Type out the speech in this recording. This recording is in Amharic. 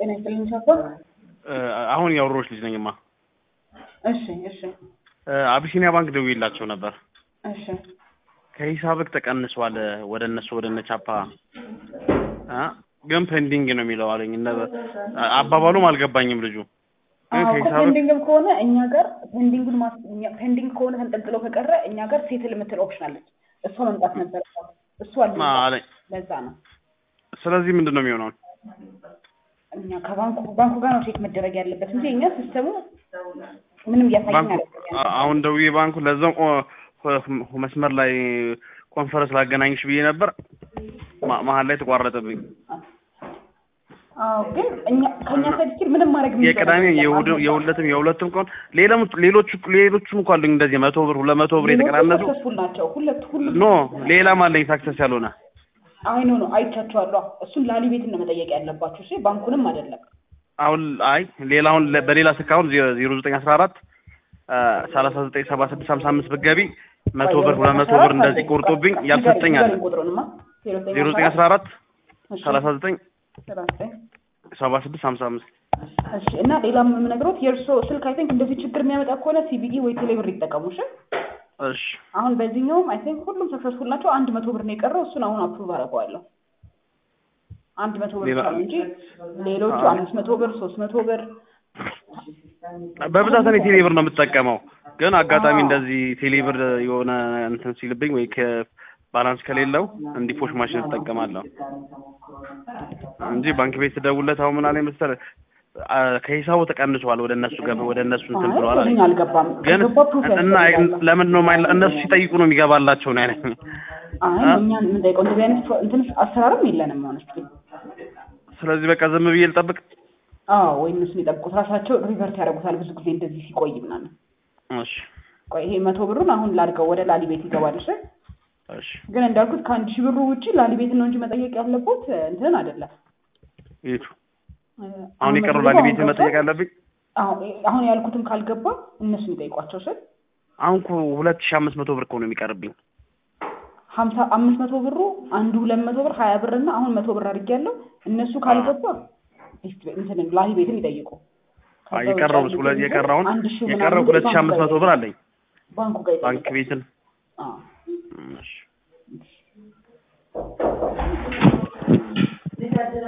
ጤና ይስጥልኝ ቻፓ። አሁን ያወሮች ልጅ ነኝማ። እሺ እሺ አቢሲኒያ ባንክ ደውዬላቸው ነበር። እሺ ከሂሳብክ ተቀንሷል ወደ እነሱ ወደ እነ ቻፓ አ ግን ፔንዲንግ ነው የሚለው አለኝ። እነ አባባሉም አልገባኝም ልጁ ግን አዎ ከሂሳብክ ፔንዲንግም ከሆነ እኛ ጋር ፔንዲንጉን ማስ እኛ- ፔንዲንግ ከሆነ ተንጠልጥሎ ከቀረ እኛ ጋር ሴትል የምትል ኦፕሽን አለች። እሷ መምጣት ነበር እሱ አለ ማ አለኝ። ለዛ ነው ስለዚህ ምንድን ነው የሚሆነው? እኛ ከባንኩ ባንኩ ጋር ነው ቼክ መደረግ ያለበት እንጂ እኛ ሲስተሙ ምንም እያሳየን ባንኩ አይደለም። አ- አሁን ደውዬ ባንኩ ለዛው ኦ- ሆ- መስመር ላይ ኮንፈረንስ ላገናኝሽ ብዬ ነበር ማ- መሀል ላይ ተቋረጠብኝ። አዎ ግን እኛ ከእኛ ሳይድ ስቲል ምንም ማድረግ የሚቻል የቅዳሜ ነገር የለም። የእሑድ የሁለትም የሁለቱም ቀን ሌላም ሌሎቹ ሌሎቹም እኮ አሉኝ እንደዚህ መቶ ብር ሁለት መቶ ብር ሌሎቹ የተቀናነሱ ሰክሰስፉል ናቸው። ሁለት ሁሉ ኖ ሌላም አለኝ ሳክሰስ ያልሆነ አይ ኖ ነው አይቻቸዋለሁ። እሱን ላሊ ቤትን ነው መጠየቅ ያለባችሁ። እሺ ባንኩንም አይደለም። አሁን አይ ሌላ አሁን ለ- በሌላ ስልክ አሁን ዜሮ ዘጠኝ አስራ አራት ሰላሳ ዘጠኝ ሰባ ስድስት ሀምሳ አምስት ብትገቢ መቶ ብር ሁለት መቶ ብር እንደዚህ ቆርጦብኝ ያልሰጠኝ አለ ቁጥሩንማ ዜሮ ዘጠኝ አስራ አራት ሰላሳ ዘጠኝ ዘጠኝ ሰባ ስድስት ሀምሳ አምስት እሺ እና ሌላም የምነግሮት የእርሶ ስልክ አይ ቲንክ እንደዚህ ችግር የሚያመጣ ከሆነ ሲቢኢ ወይ ቴሌብር ይጠቀሙ። እሺ እሺ አሁን በዚህኛውም አይ ቲንክ ሁሉም ሰክሰስፉል ናቸው። አንድ መቶ ብር ነው የቀረው። እሱን አሁን አፕሩቭ አደርገዋለሁ። አንድ መቶ ብር ሌላ- ብቻ ነው እንጂ ሌሎቹ አምስት መቶ ብር ሶስት መቶ ብር በብዛት እኔ ቴሌብር ነው የምጠቀመው ግን አጋጣሚ አዎ። እንደዚህ ቴሌብር የሆነ እንትን ሲልብኝ ወይ ከባላንስ ከሌለው እንዲህ ፖሽ ማሽን እጠቀማለሁ እንጂ ባንክ ቤት ስደውልለት አሁን ምን አለኝ መሰለህ አ፣ ከሂሳቡ ተቀንሷል ወደ እነሱ ገብ ወደ እነሱ እንትን ብለዋል አለኝ። አይ አልገባም። ግን ከገባ ፕሩፍ እና ያስፈልጋል። ለምን ነው የማይላ- እነሱ ሲጠይቁ ነው የሚገባላቸው ነው ያለኝ። አይ አ? እኛ የምንጠይቀው እንደዚህ አይነት ፕሮ- እንትን አሰራርም የለንም ሆነች ስለዚህ በቃ ዝም ብዬ ልጠብቅ። አዎ ወይ እነሱን የጠብቁት ራሳቸው ሪቨርት ያደርጉታል ብዙ ጊዜ እንደዚህ ሲቆይ ምናምን እሺ ቆይ ይሄ መቶ ብሩን አሁን ላድርገው ወደ ላሊ ቤት ይገባል እሺ እሺ ግን እንዳልኩት ከአንድ ሺህ ብሩ ውጭ ላሊ ቤት ነው እንጂ መጠየቅ ያለበት እንትን አይደለም ይቱ እ፣ አሁን መቶ የቀረው ብሩ ላሊ አሁን ቤት ገብቷል። መጠየቅ አለብኝ። አሁን አሁን ያልኩትም ካልገባ እነሱን ይጠይቋቸው ስል አሁን እኮ ሁለት ሺህ አምስት መቶ ብር እኮ ነው የሚቀርብኝ። ሀምሳ አምስት መቶ ብሩ አንዱ ሁለት መቶ ብር ሀያ ብር እና አሁን መቶ ብር አድርጌያለሁ እነሱ ካልገባ እስቲ እንትን ላሊ ቤትን ይጠይቁ አይ ከዛ ውጭ የቀረው ያሉትን ሁለት ግን የቀረውን አንድ ሺህ ምናምን የቀረው ግን ሁለት ሺህ ባንኩ አምስት ጋር መቶ ብር አለኝ ባንኩ ጋር ባንክ ይጠይቁ ቤትን አዎ እሺ